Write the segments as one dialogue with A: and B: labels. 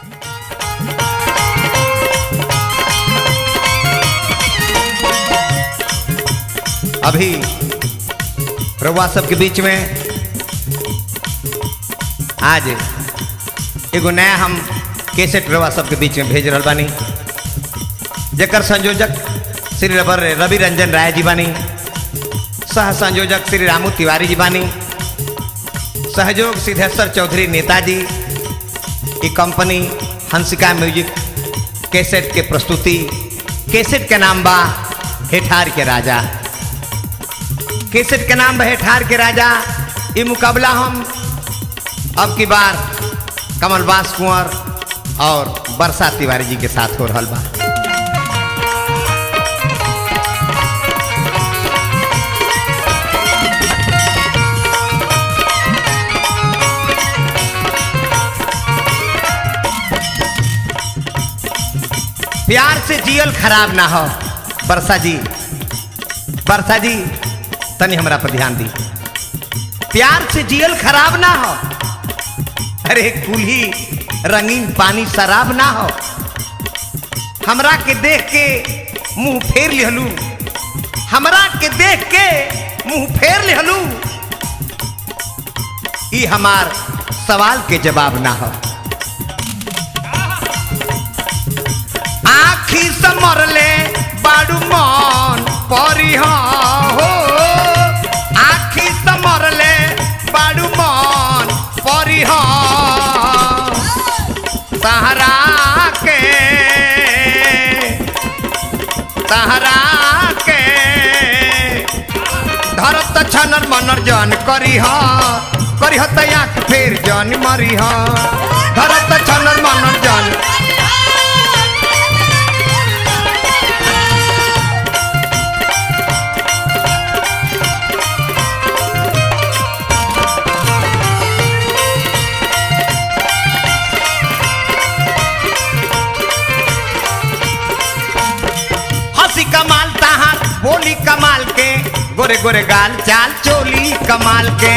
A: अभी रउआ सबके बीच में आज एगो नया हम कैसेट रउआ सबके बीच में भेज रहल बानी जेकर संयोजक श्री रबर रवि रंजन राय जी बानी सह संयोजक श्री रामू तिवारी जी बानी सहयोग सिद्धेश्वर चौधरी नेताजी की कंपनी हंसिका म्यूजिक कैसेट के प्रस्तुति कैसेट के नाम बा हेठार के राजा कैसेट के नाम बा हेठार के राजा ये मुकाबला हम अब की बार कमलबास कुंवर और वर्षा तिवारी जी के साथ हो रहा बा प्यार से जियल खराब ना हो वर्षा जी वर्षा जी तनी हमरा पर ध्यान दी प्यार से जियल खराब ना हो अरे कुल्ही रंगीन पानी शराब ना हो हमरा के देख के मुंह फेर लिहलू हमरा के देख के मुंह फेर लिहलू ई हमार सवाल के जवाब ना हो आखी से मरले बाड़ू मन परी हो आखी से मरले बाड़ू मन परी हो सहारा के सहारा के धरत छनर मनर जन करी हो करी हो तया फेर जन मरी हो धरत छनर मनर जन हंसी कमाल तहार बोली कमाल के गोरे गोरे गाल चाल चोली कमाल के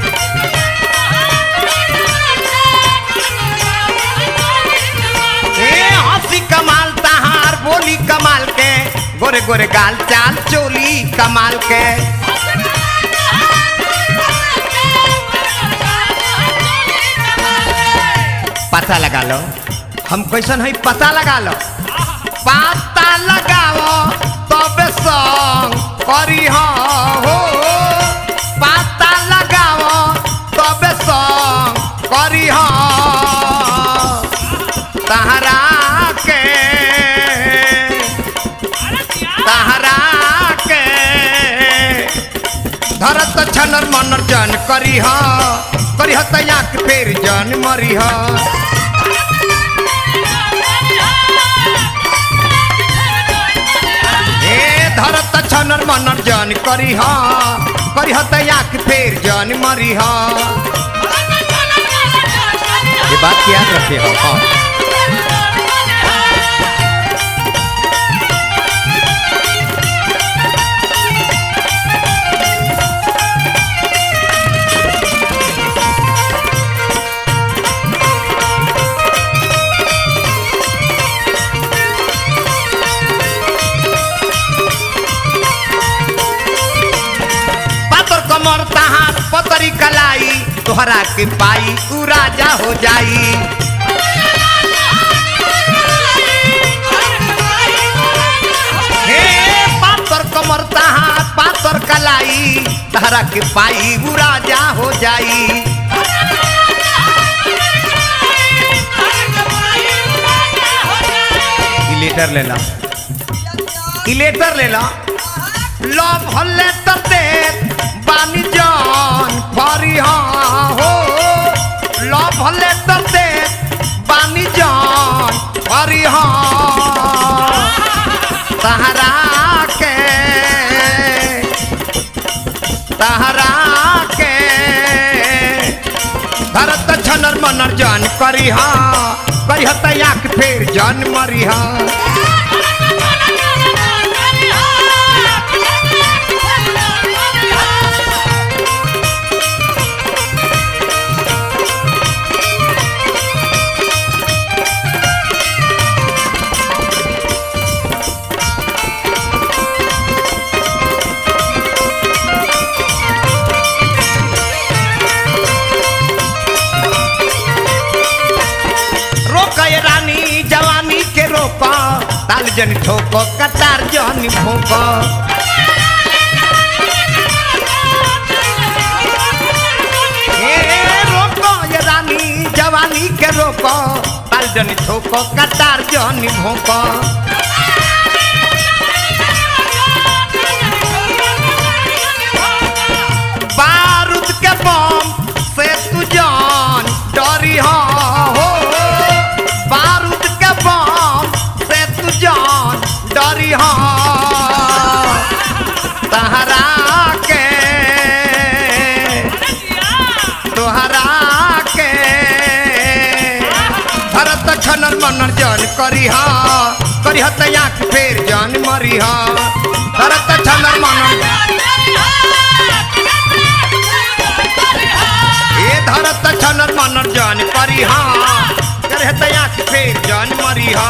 A: ए हंसी कमाल तहार बोली कमाल के गोरे गोरे गाल चाल चोली कमाल के पता लगा लो हम कैसन है पता लगा लो पता लगाओ तबे संग करी हो पता लगाओ तबे संग करी हो तहरा के तहरा के धरत छनर मनर जन करी हो करी हो तया के फेर जन मरी हो ए धरत छनर मनर जन करी हा करी हा तया के फेर जन मरी हा ये बात की याद रखे हो हाँ। पातर कमर तहार पतरी कलाई तोहरा के पाई उ राजा हो जाई हे पातर कमर तहार पातर कलाई तोहरा के पाई उ राजा हो जाई ई लेटर ले ला ई लेटर ले ला लव हल्ले तते बानी जान फरी हो लव हल्ले तते बानी जान फरी हो सहारा के सहारा के धरत छनर मनर जान करी हा करी तया के फेर जान मरी हा ताल जन ठोको कतार जन भोको ए रोको ये रानी जवानी के रोको ताल जन ठोको कतार जन भोको बारूद के बम से तू जान डरी हो बारूद के बम से तू जान डरी हो तहरा के तोहरा के भरत छनर मनर जान करी हा करी हा त आँख फेर जान मरी हा भरत छनर मनर ए धरत छनर मनर जान करी हा करे त आँख फेर जान मरी हा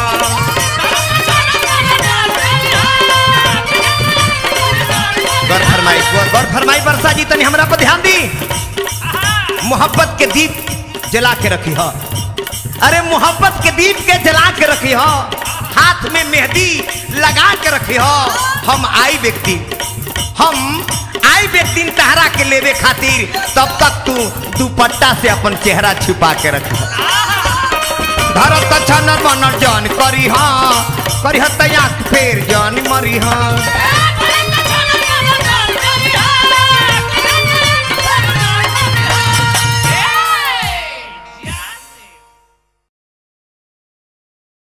A: गर फरमाई गर फरमाई वर्षा जी तनी हमरा पर ध्यान दी मोहब्बत के दीप जला के रखी हो अरे मोहब्बत के दीप के जला के रखी हो हाथ में मेहंदी लगा के रखी हो हम आई व्यक्ति हम आई व्यक्ति तहरा के लेवे खातिर तब तक तू दुपट्टा से अपन चेहरा छुपा के रख धरत छनर मनर जान करी हाँ करी हत आँख फेर जान मरी हाँ